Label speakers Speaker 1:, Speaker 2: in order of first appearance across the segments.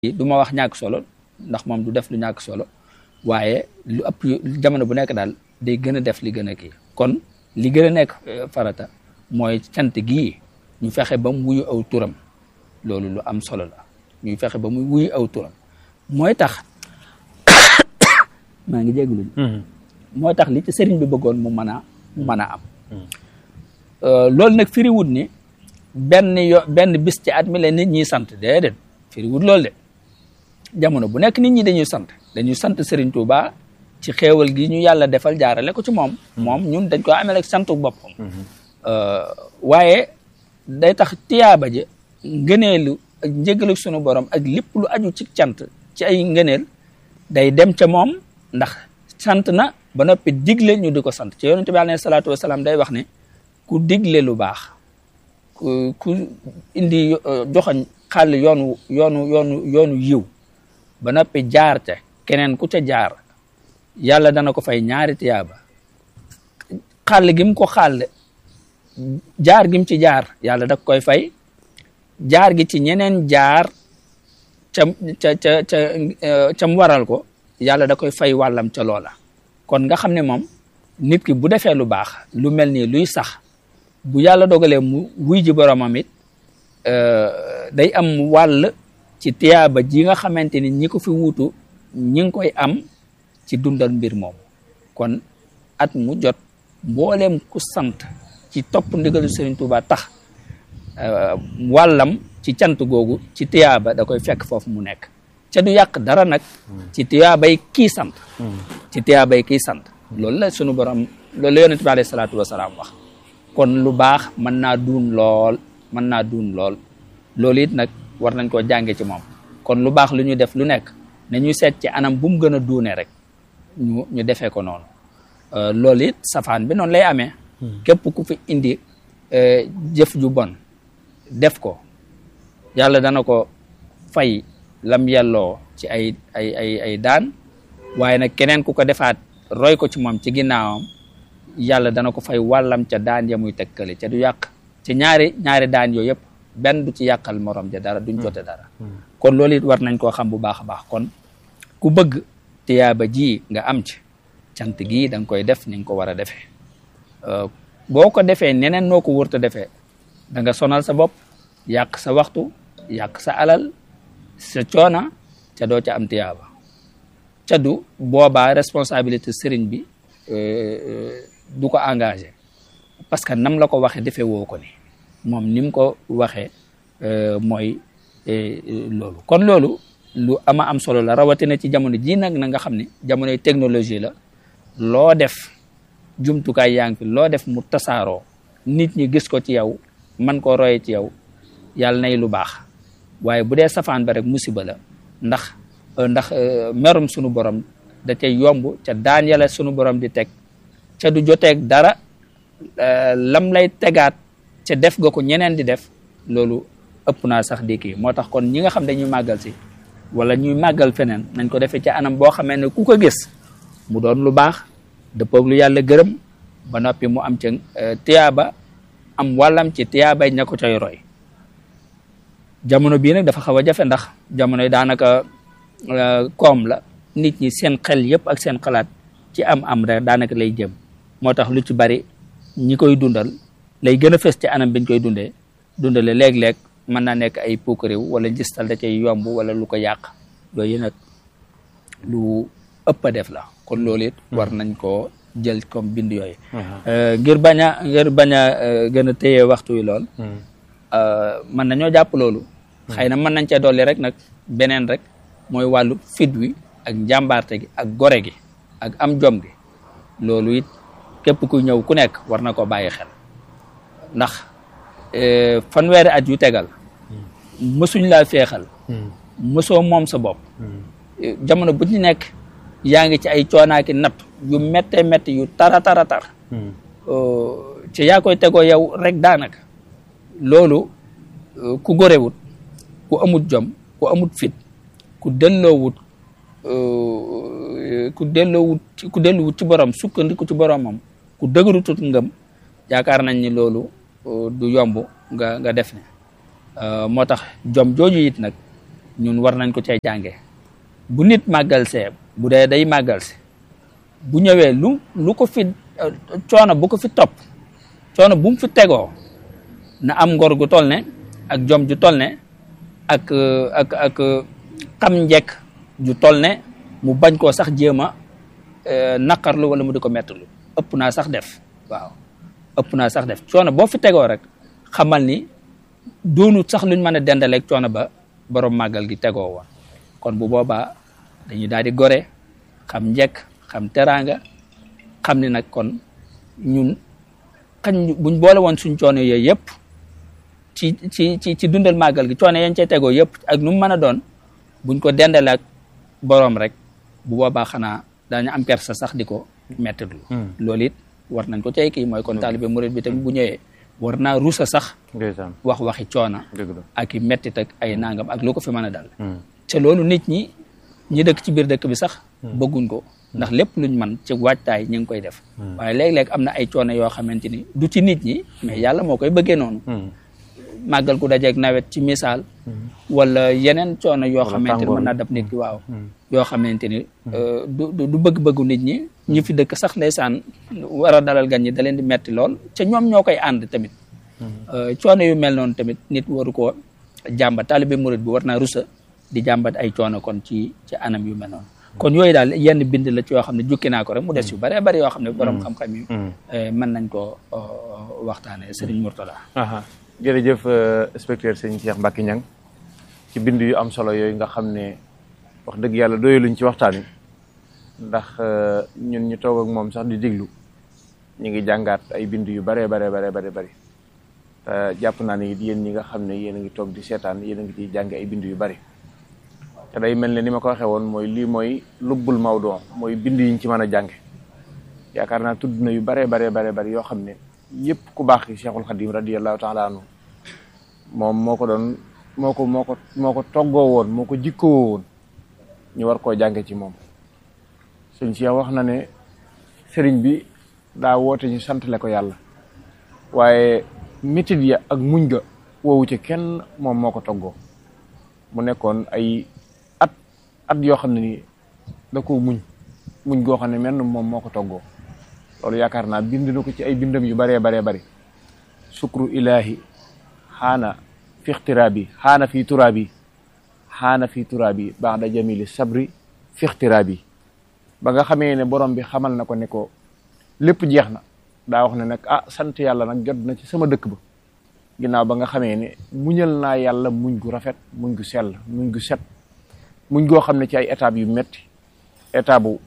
Speaker 1: du ma wax ñàkk solo ndax moom du def lu ñàkk solo waaye lu ëpp jamono bu nekk daal day gën a def li gën a kii kon li gën a nekk farata mooy cant gii ñu fexe ba mu wuyu aw turam loolu lu am solo la ñuy fexe ba mu wuyu aw turam mooy tax maa ngi jégalu mooy tax li ci sëriñ bi bëggoon mu mën a mu mën a am loolu nag firiwut ni benn yo benn bis ci at mi la nit ñi sant déedéet firiwut loolu de jamono bu nekk nit ñi dañuy sant dañuy sant Serigne Touba ci xéewal gi ñu yàlla defal jaarale ko ci moom moom ñun dañ ko amee rek santu boppam waaye day tax tiyaaba ji ngëneelu ak njëgalu sunu borom ak lépp lu aju ci cant ci ay ngëneel day dem ca moom ndax sant na ba noppi digle ñu di ko sant ci yonente bi alayhi salaatu wasalaam day wax ne ku digle lu baax ku ku indi joxañ xàll yoonu yoonu yoonu yoonu yiw ba noppi jaar te keneen ku ca jaar yàlla dana ko fay ñaari tiyaaba xàll gi mu ko xàll jaar gi mu ci jaar yàlla da koy fay jaar gi ci ñeneen jaar ca ca ca ca ca mu waral ko yàlla da koy fay wàllam ca loola kon nga xam ne moom nit ki bu defee lu baax lu mel nii luy sax bu yàlla dogalee mu wuy ji boromam it day am wàll ci tiyaaba ji nga xamante ni ñi ko fi wuutu ñi ngi koy am ci dundal mbir moom kon at mu jot mbooleem ku sant ci topp ndigalu Serigne Touba tax wàllam ci cant googu ci tiyaaba da koy fekk foofu mu nekk ca du yàq dara nag ci tiyaabay kii sant ci tiyaabay kii sant loolu la sunu borom loolu la yonent bi alayhi salaatu wasalaam wax kon lu baax mën naa duun lool mën naa duun lool loolu it nag war nañ koo jànge ci moom kon lu baax lu ñu def lu nekk na ñuy seet ci anam bu mu gën a duune rek ñu ñu defee ko noonu loolu it safaan bi noonu lay amee képp ku fi indi jëf ju bon def ko yàlla dana ko fay lam yelloo ci ay ay ay ay daan waaye nag keneen ku ko defaat roy ko ci moom ci ginnaawam yàlla dana ko fay wàllam ca daan ya muy tekkale ca du yàq ci ñaari ñaari daan yooyu yëpp benn du ci yàqal morom ja dara duñ jote dara kon loolu it war nañ koo xam bu baax a baax kon ku bëgg tiyaaba ji nga am ci cant gii da nga koy def ni nga ko war a defee boo ko defee neneen noo ko wërta defee da nga sonal sa bopp yàq sa waxtu yàq sa alal sa coona ca doo ca am tiyaaba ca du boobaa responsabilité sëriñ bi du ko engagé parce que nam la ko waxee defee woo ko ni moom ni mu ko waxee mooy loolu kon loolu lu ama am solo la rawatina ci jamono ji nag na nga xam ne jamonoy technologie la loo def jumtukaay yaa ngi fi loo def mu tasaaroo nit ñi gis ko ci yow man koo roye ci yow yàlla nay lu baax waaye bu dee safaan ba rek musiba la ndax ndax merum sunu borom da cay yomb ca daan yàlla sunu borom di teg ca du joteeg dara lam lay tegaat ca def nga ko ñeneen di def loolu ëpp naa sax di kii moo tax kon ñi nga xam dañuy màggal si wala ñuy màggal feneen nañ ko defee ci anam boo xamee ne ku ko gis mu doon lu baax dëppoog lu yàlla gërëm ba noppi mu am ca tiyaaba am wàllam ci tiyaabay ña ko cay roy jamono bii nag dafa xaw a jafe ndax jamono yi daanaka koom la nit ñi seen xel yëpp ak seen xalaat ci am am rek daanaka lay jëm moo tax lu ci bari ñi koy dundal lay gën a fës ci anam biñ koy dundee dundale léeg-léeg mën naa nekk ay puukaréew wala gistal da cay yomb wala lu ko yàq yooyu nag lu ëpp a def la kon loolu it war nañ koo jël comme bind yooyu ngir bañ a ngir bañ a gën a téye waxtu yi lool mën nañoo jàpp loolu xëy na mën nañ cee dolli rek nag beneen rek mooy wàllu fit wi ak njàmbaarte gi ak gore gi ak am jom gi loolu it képp ku ñëw ku nekk war na ko bàyyi xel ndax fanweeri at yu tegal mësuñ laa feexal mësoo moom sa bopp jamono bu ñu nekk yaa ngi ci ay coonaaki natt yu métte métti yu tara tara tar ci yaa koy tegoo yow rek daanaka loolu ku gorewut ku amut jom ku amut fit ku delloowut ku delloowut ku delluwut ci borom sukkandiku ci boromam ku dëgërutut ngëm yaakaar nañ ni loolu du yomb nga nga def ne moo tax jom jooju it nag ñun war nañ ko cay jànge bu nit màggal see bu dee day màggal si bu ñëwee lu lu ko fi coono bu ko fi topp coono bu mu fi tegoo na am ngor gu toll ne ak jom ju toll ne ak ak ak xam njekk ju toll ne mu bañ koo sax jéem a naqarlu wala mu di ko mettalu ëpp naa sax def waaw ëpp naa sax def coono boo fi tegoo rek xamal ni doonut sax luñ mën a dendaleeg coono ba borom màggal gi tegoo woon kon bu boobaa dañuy daal di gore xam njekk xam teraanga xam ni nag kon ñun xañ buñ boole woon suñ coono yooyu yëpp ci ci ci ci dundal màggal gi coono yañ cay tegoo yëpp ak nu mu mën a doon buñ ko dendale ak boroom rek bu boobaa xanaa daañu am kersa sax di ko mettitlu loolu it war nañ ko cay kii mooy kon taalibe murid bi tamit bu ñëwee war naa rusa sax wax waxi coona ak i mettit ak ay nangam ak lu ko fi mën a dal te loolu nit ñi ñi dëkk ci biir dëkk bi sax bëgguñ ko ndax lépp luñ man ci waajtaay ñu ngi koy def waaye léeg-léeg am na ay coono yoo xamante ni du ci nit ñi mais yàlla moo koy bëggee noonu màggal ku dajeeg nawet ci misaal wala yeneen coono yoo xamante ni mën naa dab nit ki waaw yoo xamante ni du du bëgg-bëggu nit ñi ñi fi dëkk sax ndeysaan war a dalal gan ñi da leen di metti lool ca ñoom ñoo koy ànd tamit coono yu mel noonu tamit nit waru koo jàmbat taalibe murid bi war naa rusa di jàmbat ay coono kon ci ci anam yu mel noonu kon yooyu daal yenn bind la ci yoo xam ne jukki naa ko rek mu des yu bëree bëri yoo xam ne borom xam-xam yi mën nañ koo waxtaane Serigne Mourtada
Speaker 2: jërëjëf inspecteur sëñ Cheikh Mbacke Niang ci bind yu am solo yooyu nga xam ne wax dëgg yàlla doyaluñ ci waxtaan wi ndax ñun ñu toog ak moom sax di déglu ñu ngi jàngaat ay bind yu baree baree baree bare bëri te jàpp naa ne it yéen ñi nga xam ne yéen a ngi toog di seetaan yéen a ngi ciy jànge ay bind yu bari te day mel ne ni ma ko waxee woon mooy lii mooy lubbul mawduu mooy bind yiñ ci mën a jànge yaakaar naa tudd na yu baree baree baree bari yoo xam ne yëpp ku baax ki Cheikhul Khadim radiyallahu taala anhu moom moo ko doon moo ko moo ko moo ko toggoo woon moo ko jikkoo woon ñu war koo jànge ci moom sëñ Cheikh wax na ne sëriñ bi daa woote ñu santale ko yàlla waaye métit ya ak muñ ga woowu ci kenn moom moo ko toggoo mu nekkoon ay at at yoo xam ne nii da ko muñ muñ goo xam ne menn moom moo ko toggoo loolu yaakaar naa bind na ko ci ay bindam yu baree baree bari sukru ilahi xaana fi ixtiraabi xaana fi turaabi xaana fi turaabi ba'da jamili sabri fi ixtiraabi ba nga xamee ne borom bi xamal na ko ne ko lépp jeex na daa wax ne nag ah sant yàlla nag jot na ci sama dëkk ba ginnaaw ba nga xamee ne muñal naa yàlla muñ gu rafet muñ gu sell muñ gu set muñ goo xam ne ci ay étapes yu metti étape bu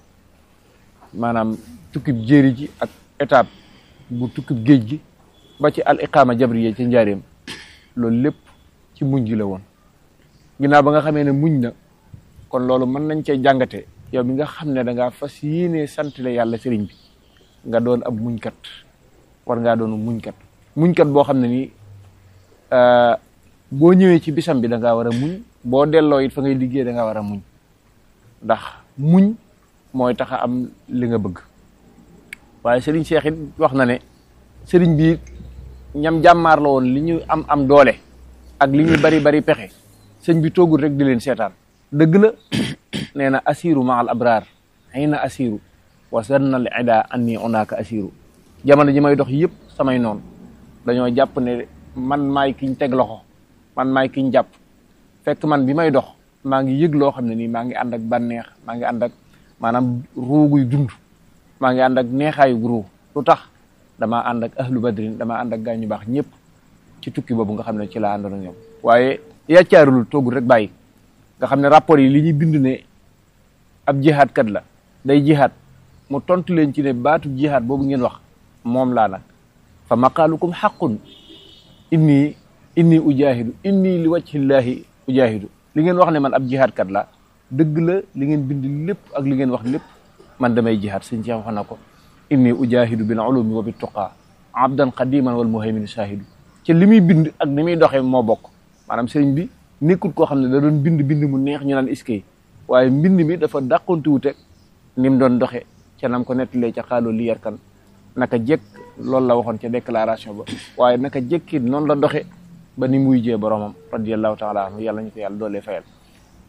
Speaker 2: maanaam tukkib jéeri ji ak étape bu tukkib géej gi ba ci al iqaama jabriya ci njaareem loolu lépp ci muñ gi la woon ginnaaw ba nga xamee ne muñ na kon loolu mën nañ cee jàngate yow mi nga xam ne da ngaa fas yéenee sant la yàlla sëriñ bi nga doon ab muñkat war ngaa doon muñkat muñkat boo xam ne nii boo ñëwee ci bisam bi da ngaa war a muñ boo delloo it fa ngay liggéey da ngaa war a muñ ndax muñ mooy tax a am li nga bëgg waaye sëriñ Cheikh it wax na ne sëriñ bi ñam jàmmaar la woon li ñu am am doole ak li ñu bari bari pexe sëñ bi toogul rek di leen seetaan dëgg la nee na asiru ma al abraar xëy na asiru wa sanna al ida anni onaaka asiru jamono ji may dox yëpp samay noonu dañoo jàpp ne man maay kiñ teg loxo man maay kiñ jàpp fekk man bi may dox maa ngi yëg loo xam ne nii maa ngi ànd ak bànneex maa ngi ànd ak maanaam ruuguy dund maa ngi ànd ak neexaayu ruu lu tax damaa ànd ak ahlu badrin damaa ànd ak gaa ñu baax ñëpp ci tukki boobu nga xam ne ci laa àndoon ak ñoom waaye yàccaarul toogul rek bàyyi nga xam ne rapport yi li ñuy bind ne ab jihaad kat la day jihaad mu tontu leen ci ne baatu jihaad boobu ngeen wax moom laa nag fa maqaalukum xaqun inni inni ujahidu inni li wajhillahi ujahidu li ngeen wax ne man ab jihaad kat la dëgg la li ngeen bind lépp ak li ngeen wax lépp man damay jihaad sëñ Cheikh wax na ko inni ujahidu bil ulumi wa bit tuqa abdan qadiman wal muhaymin shahidu ci li muy bind ak ni muy doxee moo bokk maanaam sëriñ bi nekkul koo xam ne da doon bind bind mu neex ñu naan iskay waaye mbind mi dafa dàqonti wute ni mu doon doxe ca nam ko nettalee ca xaaloo li yarkan naka jekk loolu la waxoon ca déclaration ba waaye naka jekki noonu la doxe ba ni muy jee boromam radiallahu taala anhu yàlla ñu ko yàlla doolee fayal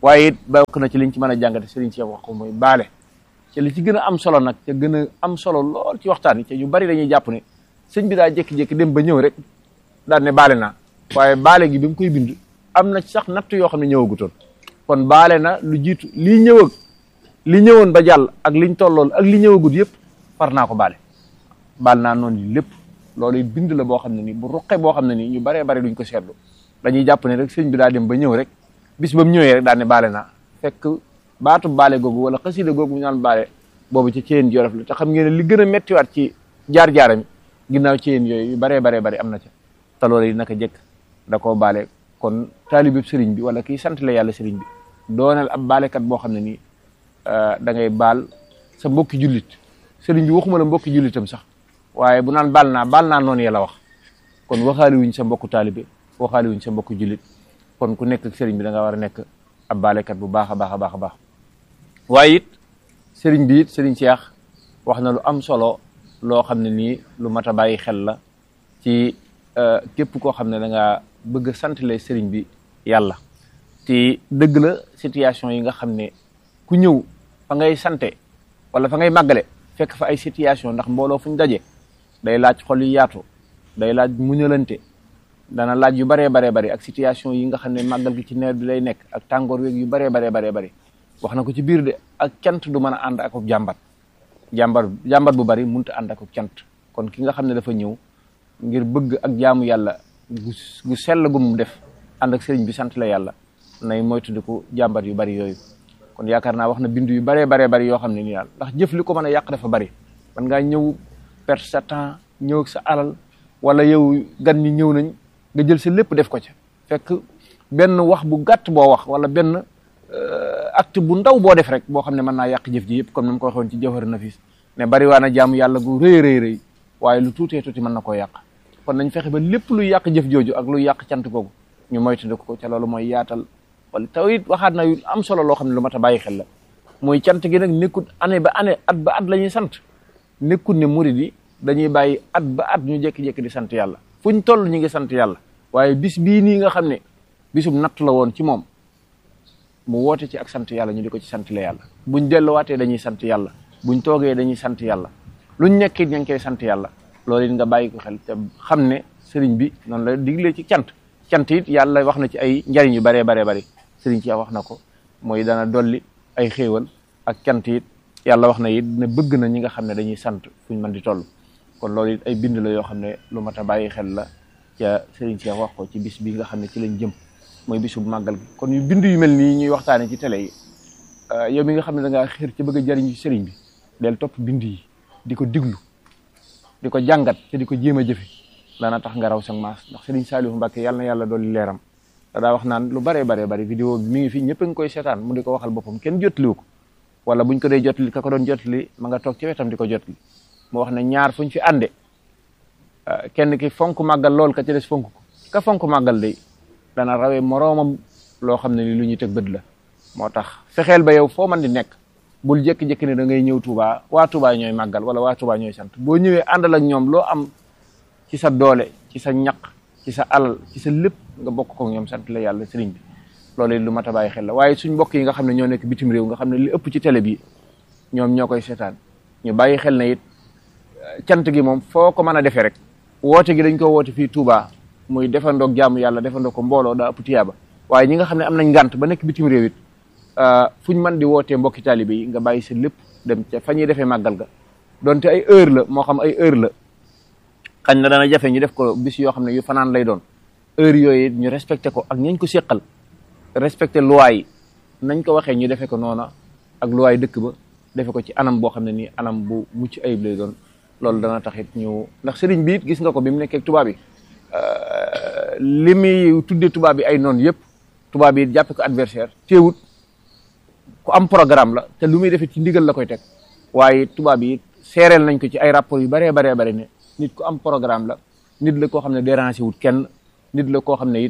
Speaker 2: waaye it bokk na ci liñ ci mën a jàngate Serigne Cheikh wax ko mooy baale ci li ci gën a am solo nag te gën a am solo lool ci waxtaan yi te yu bari dañuy jàpp ne sëñ bi daa jékki-jékki dem ba ñëw rek daal ne baale naa waaye baale gi bi mu koy bind am na sax natt yoo xam ne ñëwagutoon kon baale na lu jiitu lii ñëw ak li ñëwoon ba jàll ak liñ tollool ak li ñëwagut yëpp far naa ko baale baal naa noonu yi lépp loolu it bind la boo xam ne nii bu ruqe boo xam ne nii ñu baree bari duñ ko seetlu dañuy jàpp ne rek sëñ bi daa dem ba ñëw rek bis ba mu ñëwee rek daal ne baale naa fekk baatu baale googu wala xasida googu ñu naan baale boobu ci ceen jolof la te xam ngeen ne li gën a méttiwaat ci jaar-jaaram ginnaaw ceen yooyu yu baree baree bari am na ca te loolu yi naka jëkk da koo baale kon taalibe sëriñ bi wala kii sant la yàlla sëriñ bi doonal ab baalekat boo xam ne nii da ngay baal sa mbokki jullit sëriñ bi waxuma la mbokki jullitam sax waaye bu naan baal naa baal naa noonu yàlla wax kon waxaali wuñ sa mbokku taalibe waxaali wuñ sa mbokku jullit kon ku nekk ak sëriñ bi da nga war a nekk ab baalekat bu baax a baax a baax a baax waaye it sëriñ bi it sëriñ Cheikh wax na lu am solo loo xam ne nii lu mat a bàyyi xel la ci képp koo xam ne da ngaa bëgg a santale sëriñ bi yàlla te dëgg la situation yi nga xam ne ku ñëw fa ngay sante wala fa ngay màggale fekk fa ay situation ndax mbooloo fu ñu daje day laaj xol yu yaatu day laaj muñalante dana laaj yu baree baree bari ak situation yi nga xam ne màggal gi ci nawet bi lay nekk ak tàngoor weeg yu baree baree baree bari wax na ko ci biir de ak cant du mën a ànd ak jàmbat jàmbat jàmbat bu bari mënut a ànd ak cant kon ki nga xam ne dafa ñëw ngir bëgg ak jaamu yàlla gu gu sell gu mu def ànd ak sëriñ bi sant la yàlla nay moytandiku jàmbat yu bari yooyu kon yaakaar naa wax na bind yu baree baree bari yoo xam ne nii daal ndax jëf li ko mën a yàq dafa bari man ngaa ñëw perte sa temps ñëw ak sa alal wala yow gan ñi ñëw nañ nga jël sa lépp def ko ca fekk benn wax bu gàtt boo wax wala benn acte bu ndaw boo def rek boo xam ne mën naa yàq jëf ji yëpp comme ni ma ko waxoon ci jawhar nafis ne bari waa na jaamu yàlla gu rëy rëy rëy waaye lu tuutee tuuti mën na koo yàq kon nañ fexe ba lépp luy yàq jëf jooju ak luy yàq cant googu ñu moytandiku ko ca loolu mooy yaatal wala taw it waxaat na yu am solo loo xam ne lu mat a bàyyi xel la mooy cant gi nag nekkut année ba année at ba at la ñuy sant nekkut ne murid yi dañuy bàyyi at ba at ñu jékki-jékki di sant yàlla fuñ toll ñu ngi sant yàlla waaye bis bii nii nga xam ne bisum natt la woon ci moom mu woote ci ak sant yàlla ñu di ko ci sant la yàlla buñ delluwaatee dañuy sant yàlla buñ toogee dañuy sant yàlla luñ nekkit ña ngi koy sant yàlla loolu it nga bàyyi ko xel te xam ne sëriñ bi noonu la diglee ci cant cant it yàlla wax na ci ay njariñ yu baree baree bari sëriñ ci wax na ko mooy dana dolli ay xéewal ak cant it yàlla wax na it ne bëgg na ñi nga xam ne dañuy sant fuñ mën di toll kon loolu it ay bind la yoo xam ne lu mat a bàyyi xel la ca sëriñ Cheikh wax ko ci bis bi nga xam ne ci lañ jëm mooy bisu màggal gi kon yu bind yu mel nii ñuy waxtaane ci télé yi yow mi nga xam ne da ngaa xir ci bëgg a jariñ ci sëriñ bi del topp bind yi di ko diglu di ko jàngat te di ko jéem a jëfe dana tax nga raw sa maas ndax sëriñ Saliou Mbacke yàlla na yàlla dolli leeram da daa wax naan lu baree baree bari vidéo bi mi ngi fi ñëpp a ngi koy seetaan mu di ko waxal boppam kenn jotliwu ko wala buñ ko dee jotli ka ko doon jotli ma nga toog ci wetam di ko jotli mu wax ne ñaar fuñ fi ànde kenn ki fonk màggal lool ka ci des fonk ko ka fonk màggal day dana rawee moroomam loo xam ne ni lu ñuy teg bët la moo tax fexeel ba yow foo man di nekk bul jékki-jékki ne da ngay ñëw Touba waa Touba ñooy màggal wala waa Touba ñooy sant boo ñëwee àndal ak ñoom loo am ci sa doole ci sa ñaq ci sa alal ci sa lépp nga bokk ko ñoom sant la yàlla sëriñ bi loolu lu mat a bàyyi xel la waaye suñ mbokk yi nga xam ne ñoo nekk bitim réew nga xam ne li ëpp ci télé bi ñoom ñoo koy seetaan ñu bàyyi xel na it cant gi moom foo ko mën a defee rek woote gi dañ ko woote fii Touba muy defandoog jaamu yàlla defandoo ko mbooloo daa ëpp tiyaaba waaye ñi nga xam ne am nañ ngànt ba nekk bitim réew it fuñ mën di wootee mbokki taalibe yi nga bàyyi sa lépp dem ca fa ñuy defee màggal ga donte ay heure la moo xam ay heure la xañ na dana jafe ñu def ko bis yoo xam ne yu fanaan lay doon heure yooyu ñu respecté ko ak ñañ ko séqal respecté loi yi nañ ko waxee ñu defee ko noona ak loi yi dëkk ba defe ko ci anam boo xam ne nii anam bu mucc ayib lay doon loolu dana taxit ñu ndax sëriñ bi it gis nga ko bi mu nekkee tubaab bi li muy tuddee tubaab bi ay noonu yëpp tubaab yi jàppe ko adversaire teewut ku am programme la te lu muy defee ci ndigal la koy teg waaye tubaab yi seereel nañ ko ci ay rapport yu baree baree bari ne nit ku am programme la nit la koo xam ne dérangé wut kenn nit la koo xam ne it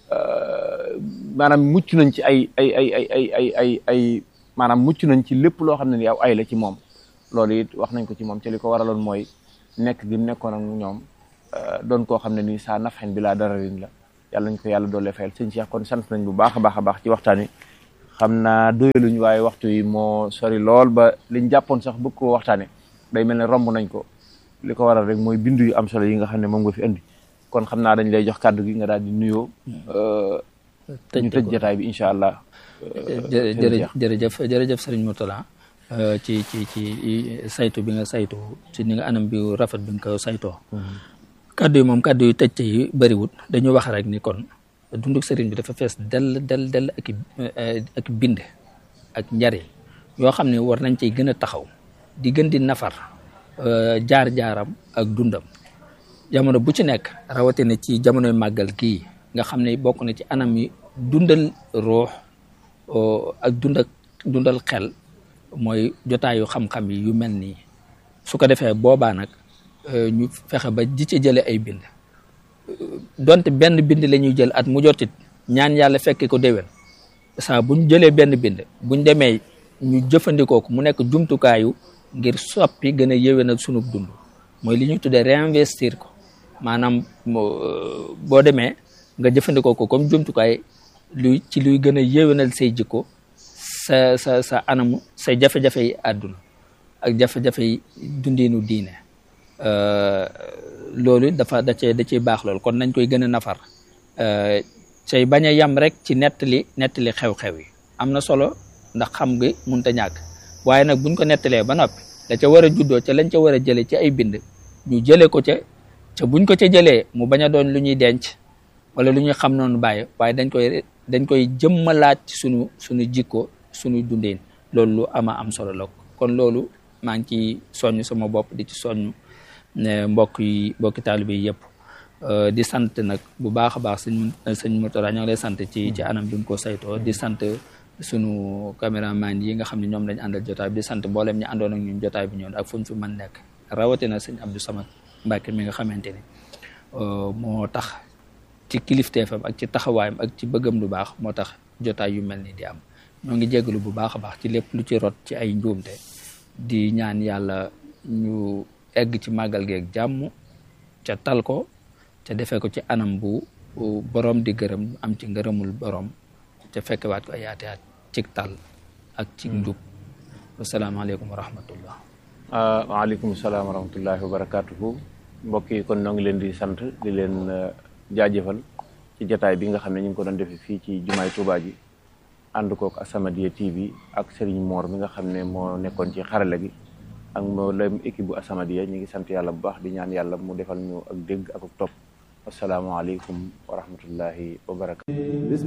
Speaker 2: maanaam mucc nañ ci ay ay ay ay ay ay ay ay maanaam mucc nañ ci lépp loo xam ne ni aw ay la ci moom loolu it wax nañ ko ci moom te li ko waraloon mooy nekk gi nekkoon ak ñoom doon koo xam ne nii saa nafxen bi laa dararin la yàlla nañ ko yàlla doole fayal sëñ Cheikh kon sant nañ bu baax a baax a baax ci waxtaan wi xam naa doyaluñ waaye waxtu yi moo sori lool ba liñ jàppoon sax bëgg koo waxtaane day mel ne romb nañ ko li ko waral rek mooy bindu yu am solo yi nga xam ne moom nga fi indi kon xam naa dañ lay jox kàddu gi nga daal di nuyoo ñu tëj jotaay bi incha allah
Speaker 1: jërëjëf jërëjëf jërëjëf Serigne Mourtala ci ci ci saytu bi nga saytu ci ni nga anam bi rafet bi nga ko saytoo kaddu yi moom kaddu yu tëj yi bëriwut dañu wax rek ni kon dunduk sëriñ bi dafa fees del del del ak ak bind ak njariñ yoo xam ne war nañ ciy gën a taxaw di gën di nafar jaar-jaaram ak dundam jamono bu ci nekk rawatina ci jamonoy màggal gii nga xam ne bokk na ci anam yi dundal ruux ak dundal dundal xel mooy jotaayu xam-xam yi yu mel nii su ko defee boobaa nag ñu fexe ba ji ci jële ay bind donte benn bind la ñuy jël at mu jotit ñaan yàlla fekke ko déwén saa buñ jëlee benn bind buñ demee ñu jëfandikoo ko mu nekk jumtukaayu ngir soppi gën a yéwénal sunub dund mooy li ñuy tuddee réinvestir ko maanaam boo demee nga jëfandikoo ko comme jumtukaay luy ci luy gën a yéwénal say jikko sa sa sa anamu say jafe-jafe yi àdduna ak jafe-jafe yi dundiinu diine loolu dafa da cee da ciy baax loolu kon nañ koy gën a nafar say bañ a yam rek ci nettali nettali xew-xew yi am na solo ndax xam nga munta ñàkk waaye nag buñ ko nettalee ba noppi da ca war a juddoo ca lañ ca war a jëlee ci ay bind ñu jëlee ko ca ca buñ ko ca jëlee mu bañ a doon lu ñuy denc wala lu ñuy xam noonu bàyyi waaye dañ koy dañ koy jëmmalaat ci sunu sunu jikko sunu dundin loolu lu ama am solo la kon loolu maa ngi ciy soññ sama bopp di ci soññ ne mbokk yi mbokki taalibe yi yëpp di sant nag bu baax a baax sëñ sëñ Mourtala ñoo ngi lay sant ci ci anam bi nga ko saytoo di sant sunu caméraman yi nga xam ne ñoom lañ àndal jotaay bi di sant mboolem ñi àndoon ak ñun jotaay bi ñoon ak fu ñu fi mën nekk rawatina sëñ Abdou Samad Mbacke mi nga xamante ni moo tax ci kilifteefam ak ci taxawaayam ak ci bëggam lu baax moo tax jotaay yu mel ni di am ñoo ngi jégalu bu baax a baax ci lépp lu ci rot ci ay njuumte di ñaan yàlla ñu egg ci màggal geeg jàmm ca tal ko ca defee ko ci anam bu borom di gërëm am ci ngërëmul borom ca fekkewaat ko ay yaate yaat cig tal ak ci njub wasalaamaaleykum wa rahmatullah
Speaker 2: waaleykum salaam wa rahmatullahi wa barakatuhu mbokk yi kon noo ngi leen di sant di leen jaajëfal ci jataay bi nga xam ne ñu ngi ko doon defee fii ci jumaay Tuubaa ji ànd kook As-Samadiyya TV ak Serigne Mor mi nga xam ne moo nekkoon ci xarala gi ak mboolem équipe bu As-Samadiyya ñu ngi sant yàlla bu baax di ñaan yàlla mu defal ñu ak dégg ak topp asalaamaaleykum wa rahmatullahi wa barakatu